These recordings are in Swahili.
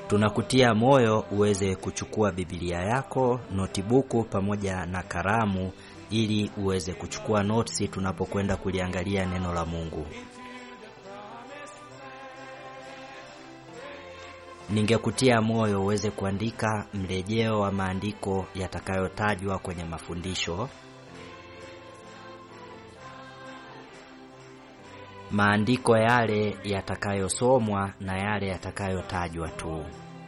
Tunakutia moyo uweze kuchukua Biblia yako, notibuku pamoja na kalamu ili uweze kuchukua notes tunapokwenda kuliangalia neno la Mungu. Ningekutia moyo uweze kuandika mrejeo wa maandiko yatakayotajwa kwenye mafundisho. Maandiko yale yatakayosomwa na yale yatakayotajwa tu.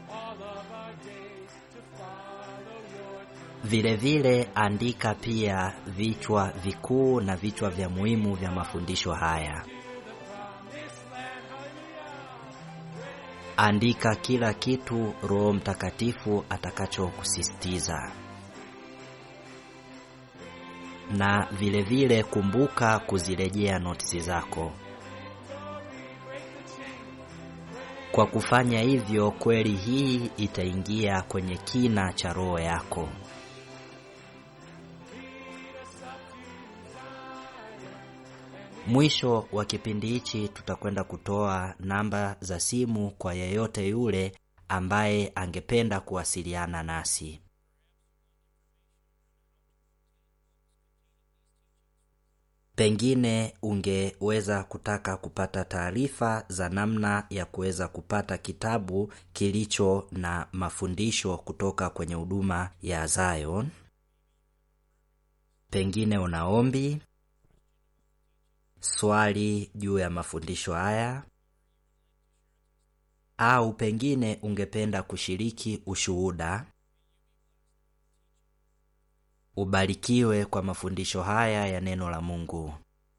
Vile vile andika pia vichwa vikuu na vichwa vya muhimu vya mafundisho haya. Andika kila kitu Roho Mtakatifu atakachokusisitiza. Na vile vile kumbuka kuzirejea notisi zako. Kwa kufanya hivyo, kweli hii itaingia kwenye kina cha roho yako. Mwisho wa kipindi hichi tutakwenda kutoa namba za simu kwa yeyote yule ambaye angependa kuwasiliana nasi. Pengine ungeweza kutaka kupata taarifa za namna ya kuweza kupata kitabu kilicho na mafundisho kutoka kwenye huduma ya Zion. Pengine una ombi, swali juu ya mafundisho haya, au pengine ungependa kushiriki ushuhuda. Ubarikiwe kwa mafundisho haya ya neno la Mungu.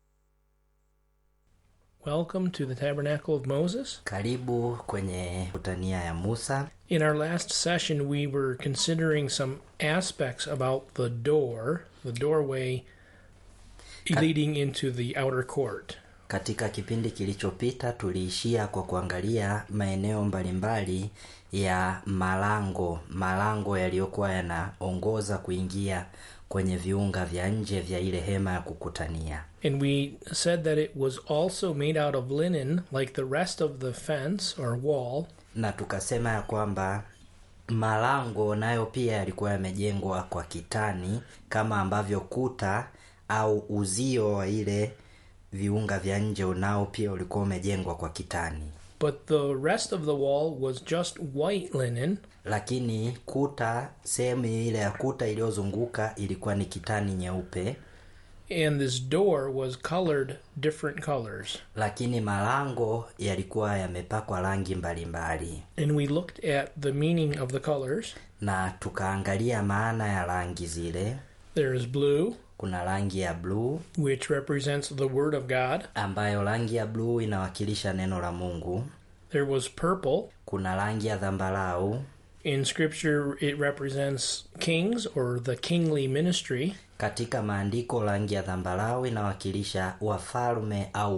Welcome to the Tabernacle of Moses. Karibu kwenye kutania ya Musa. In our last session, we were considering some aspects about the door, the doorway leading into the outer court. Katika kipindi kilichopita tuliishia kwa kuangalia maeneo mbalimbali ya malango, malango yaliyokuwa yanaongoza kuingia kwenye viunga vya nje vya ile hema ya kukutania. And we said that it was also made out of linen, like the rest of the fence or wall, Na tukasema ya kwamba malango nayo pia yalikuwa yamejengwa kwa kitani kama ambavyo kuta au uzio wa ile viunga vya nje unao pia ulikuwa umejengwa kwa kitani. but the rest of the wall was just white linen, lakini kuta sehemu ile ya kuta iliyozunguka ilikuwa ni kitani nyeupe and this door was colored different colors. lakini malango yalikuwa yamepakwa rangi mbalimbali And we looked at the meaning of the colors. na tukaangalia maana ya rangi zile There is blue, kuna rangi ya bluu which represents the Word of God. ambayo rangi ya bluu inawakilisha neno la mungu There was purple. kuna rangi ya dhambarau In Scripture, it represents kings or the kingly ministry. katika maandiko rangi ya dhambarau inawakilisha wafalme au